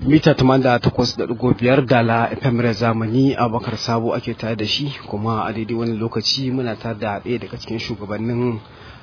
mita 88.5 dala FM zamani abakar sabo ake tare da shi kuma a daidai wani lokaci muna tare da ɗaya daga cikin shugabannin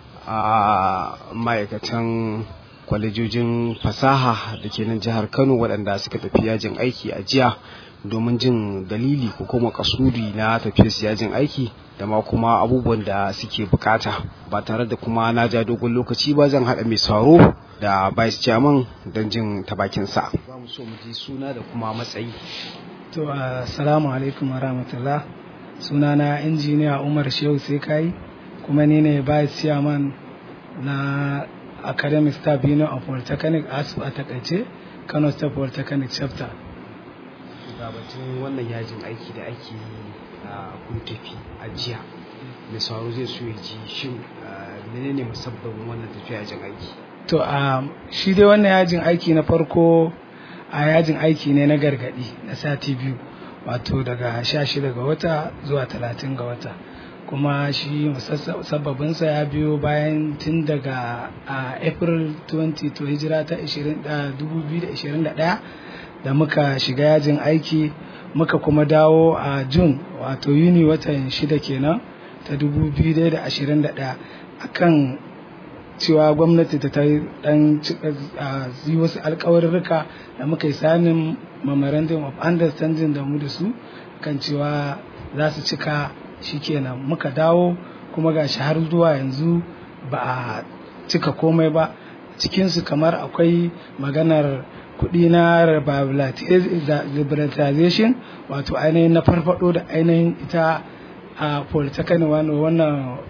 ma'aikatan kwalejojin fasaha da ke nan jihar kano waɗanda suka tafi yajin aiki a jiya domin jin dalili ko kuma kasudi na tafiyar yajin aiki da ma kuma abubuwan da suke bukata ba tare da kuma na ja dogon lokaci ba zan haɗa mai sauro da vice chairman don jin tabakinsa za mu so mu ji suna da kuma matsayi to assalamu alaikum warahmatullah suna na injiniya umar shehu sai kai kuma ni ne vice chairman na academic staff union of polytechnic asu a takaice kano state polytechnic chapter gabatun wannan yajin aiki da ake yi a kun tafi a jiya mai sauro zai so ya ji shin menene musabbabin wannan tafiya yajin aiki to a shi dai wannan yajin aiki na farko a yajin aiki ne na gargadi na sati biyu wato daga sha shida ga wata zuwa talatin ga wata kuma shi musabbabinsa ya biyo bayan tun daga april 20 to hijira ta 2021 da muka shiga yajin aiki muka kuma dawo a jun wato yuni watan shida kenan ta 2021 akan cewa gwamnati ta dan yi wasu alkawarurruka da muka yi sanin memorandum of understanding da mu da su kan cewa za su cika shikenan muka dawo kuma ga har zuwa yanzu ba a cika komai ba cikinsu kamar akwai maganar kuɗi na liberalization wato ainihin na farfado da ainihin ita a polytechnic wannan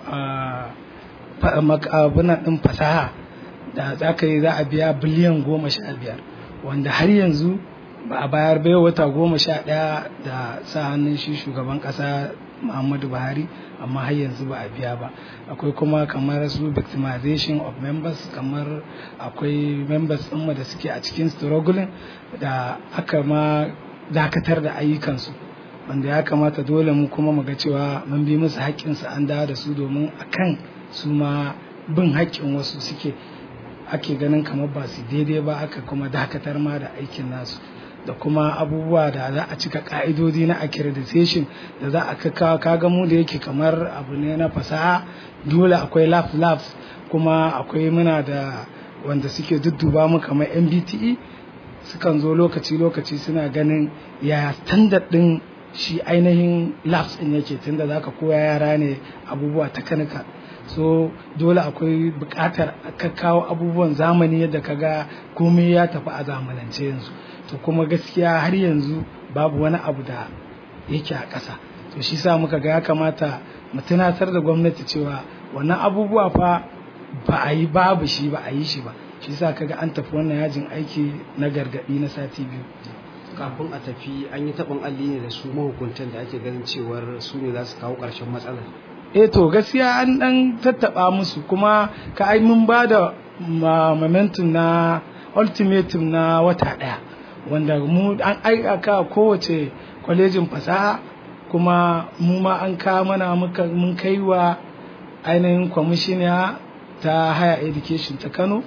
abunan ɗin fasaha da za ka yi za a biya biliyan goma sha biyar wanda har yanzu ba a bayar bai wata goma sha ɗaya da sa hannun shi shugaban ƙasa muhammadu buhari amma har yanzu ba a biya ba akwai kuma kamar su victimization of members kamar akwai members ɗinmu da suke a cikin struggling da aka ma dakatar da ayyukansu wanda ya kamata dole mu kuma mu ga cewa mun bi musu haƙƙinsu an dawo da su domin akan su ma bin haƙƙin wasu suke ake ganin kamar ba su daidai ba aka kuma dakatar ma da aikin nasu da kuma abubuwa da za a cika ka'idodi na accreditation da za a kaka kaga mu da yake kamar abu ne na fasaha dole akwai lab labs kuma akwai muna da wanda suke dudduba mu kamar mbte sukan zo lokaci-lokaci suna ganin ya standard din shi ainihin labs din yake tunda za ka koya yara ne abubuwa ta kanika so dole akwai buƙatar ka kawo abubuwan zamani yadda ka ga komai ya tafi a zamanance yanzu to kuma gaskiya har yanzu babu wani abu da yake a ƙasa to shi sa muka ga ya kamata mu tunatar da gwamnati cewa wannan abubuwa fa ba a yi babu shi ba a yi shi ba shi sa kaga an tafi wannan yajin aiki na gargaɗi na sati biyu kafin a tafi an yi taɓin alli ne da su mahukuntan da ake ganin cewar su ne za su kawo ƙarshen matsalar eh to gaskiya an dan tattaba musu kuma ka ai mun ba da momentum na ultimatum na wata daya wanda mu an aika kowace kwalejin fasaha kuma mu ma an kawo mana mun kai wa ainihin kwamishiniya ta higher education ta kano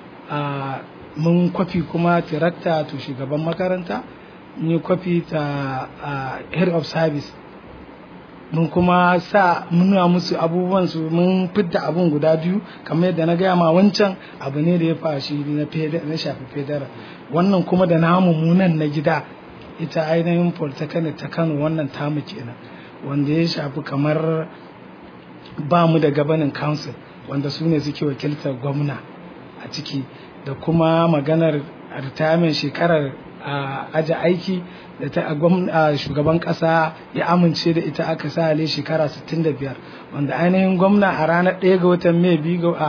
mun kwafi kuma tirakta to shugaban makaranta mun yi kwafi ta head of service mun kuma sa muna musu abubuwan su mun fidda abun guda biyu kamar yadda na gaya ma wancan abu ne da ya fashi na shafi federa wannan kuma da namu munan na gida ita ainihin polytechnic ta kano wannan tamu kenan wanda ya shafi kamar ba mu da gabanin council wanda su ne suke wakiltar gwamna a ciki da kuma maganar retirement shekarar a aji aiki da ta shugaban kasa ya amince da ita aka sa ale shekara 65 wanda ainihin gwamna a ranar 1 ga watan mai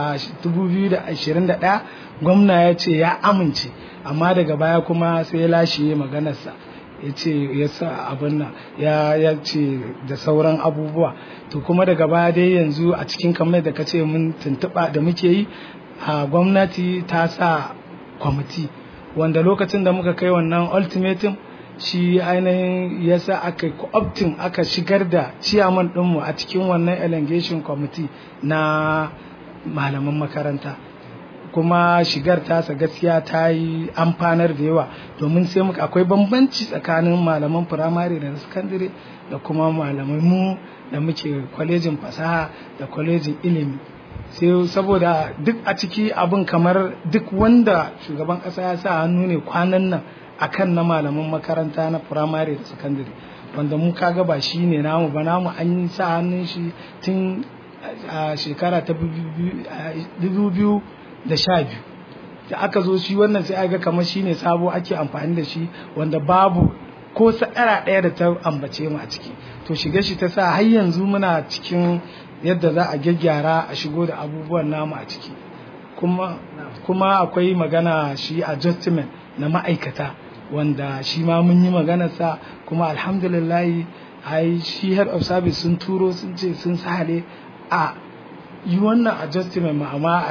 2021 gwamna ya ce ya amince amma daga baya kuma sai ya lashe maganarsa ya ce ya sa abin nan ya ce da sauran abubuwa to kuma daga baya dai yanzu a cikin kamar da ka ce mun tuntuɓa da muke yi a gwamnati ta sa kwamiti wanda lokacin da muka kai wannan ultimatum shi ainihin yasa aka optin aka shigar da ciyaman ɗinmu a cikin wannan elongation committee na malaman makaranta kuma shigar tasa gaskiya ta yi amfanar da yawa domin sai muka akwai bambanci tsakanin malaman firamare da na sakandare da kuma malamai mu da muke kwalejin fasaha da kwalejin ilimi sai saboda duk a ciki abin kamar duk wanda shugaban kasa ya sa hannu ne kwanan nan akan na malaman makaranta na firamare da sakandare wanda mu kaga ba shi ne namu ba namu an yi sa hannun shi tun a shekara ta dubu biyu da sha biyu da aka zo shi wannan sai aga kamar shi ne sabo ake amfani da shi wanda babu ko sa'ara ɗaya da ta ambace mu a ciki to shiga shi ta sa har yanzu muna cikin yadda za a gyaggyara a shigo da abubuwan namu a ciki kuma kuma akwai magana shi adjustment na ma'aikata wanda shi ma mun yi maganarsa kuma alhamdulillahi ai shi head of service sun turo sun ce sun sale a yi wannan adjustment ma'ama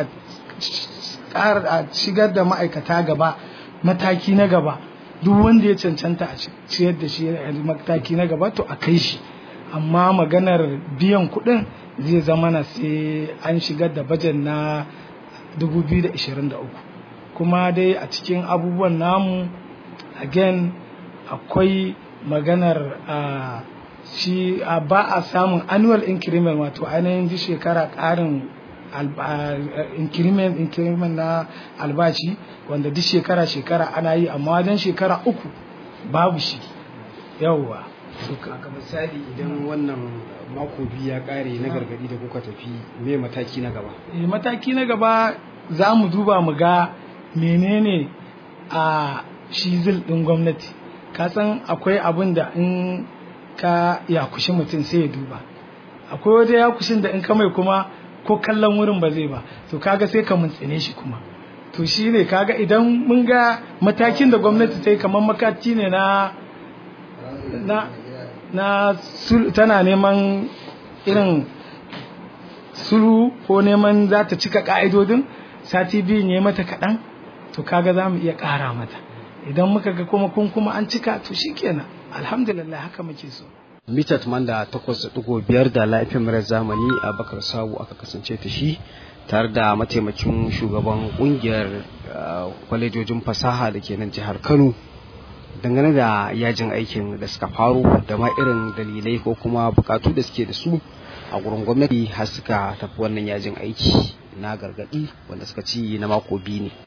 a shigar da ma'aikata gaba mataki na gaba duk wanda ya cancanta a ciyar da shi mataki na gaba to a kai shi amma maganar biyan kuɗin zai zama na sai an shigar da bajan na 2023 kuma dai a cikin abubuwan namu again akwai maganar uh, shi uh, ba a samun annual increment wato ainihin duk shekara ƙarin increment increment na albashi wanda duk shekara shekara ana yi amma wajen shekara uku babu shi yawwa ka misali idan wannan mako biyu ya kare na gargadi da kuka tafi me mataki na gaba mataki na gaba za mu duba mu ga menene a shi zil ɗin gwamnati ka san akwai abin da in ka yakushi mutum sai ya duba akwai waje yakushin da in ka mai kuma ko kallon wurin ba zai ba to kaga sai ka muntsine shi kuma to shi ne kaga idan mun ga matakin da gwamnati ta yi kamar makaci ne na na na tana neman irin sulhu ko neman za ta cika ka'idodin sati biyu ne mata kaɗan to kaga za mu iya ƙara mata idan muka ga kuma kun kuma an cika to shikenan alhamdulillah haka muke so mitat manda takwas da ɗigo biyar da laifin mara zamani a bakar sabu aka kasance ta shi tare da mataimakin shugaban ƙungiyar kwalejojin fasaha da ke nan jihar kano dangane da yajin aikin da suka faru da ma irin dalilai ko kuma bukatu da suke da su a gurin gwamnati har suka tafi wannan yajin aiki na gargadi wanda suka ci na mako biyu ne